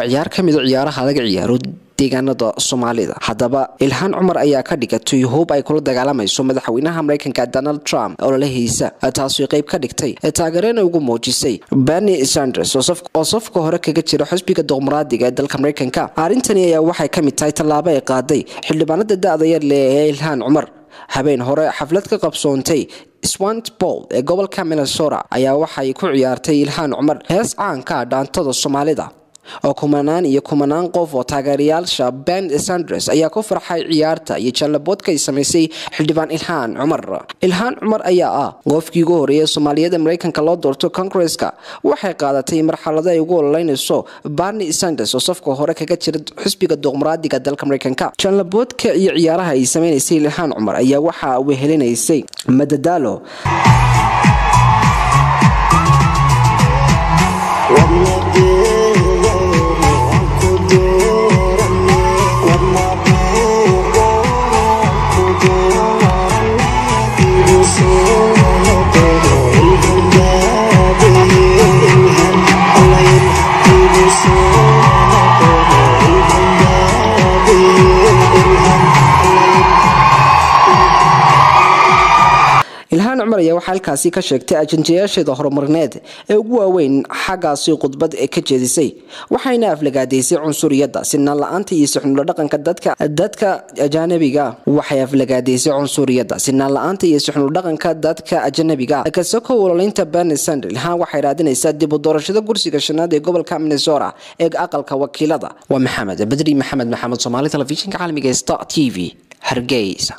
waa ciyaar ka mid a ciyaaraha laga ciyaaro deegaanada soomaalida haddaba ilhaan cumar ayaa ka dhigatay hoob ay kula dagaalamayso madaxweynaha mareykanka donald trump ololahiisa taasoo qayb ka dhigtay taageerena ugu muujisay berni sanders oo safka hore kaga jira xusbiga dimuqraadiga ee dalka mareykanka arrintani ayaa waxay ka mid tahay tallaabo ay qaaday xildhibaanada da-da yar leh ee ilhaan cumar habeen hore xaflad ka qabsoontay swantbol ee gobolka minnesota ayaa waxay ku ciyaartay ilhaan cumar hees caanka ah dhaantada soomaalida oo kumanaan iyo kumanaan qof oo taageerayaasha ben sanders ayaa ku farxay ciyaarta iyo jallaboodka ay samaysay xildhibaan ilhaan cumar ilhaan cumar ayaa ah qofkii ugu horeeya soomaaliyada mareykanka loo doorto congresska waxay qaadatay marxalado ay ugu ololeynayso barni sanders oo safka hore kaga jira xisbiga dimuqraadiga dalka mareykanka jallaboodka iyo ciyaaraha ay sameynaysay ilhaan cumar ayaa waxa wehelinaysay madadaalo ilhaan cumar ayaa waxaa halkaasi ka sheegtay ajanjayaasheeda horumarineed ee ugu waaweyn xaggaasi khudbad ee ka jeedisay waxayna aflagaadaysay cunsuriyadda sinaan la-aanta iyo sixnulo dhaqanka dadka dadka ajanabiga waxay aflagaadaysay cunsuriyadda sinaan la-aanta iyo sixnulo dhaqanka dadka ajanabiga kasakow ololeynta berni sander ilhaan waxay raadinaysaa dib u doorashada kursiga shanaad ee gobolka minnesota ee aqalka wakiilada waa maxamed badri maxamed maxamed soomaali telefishinka caalamiga star t v hargeysa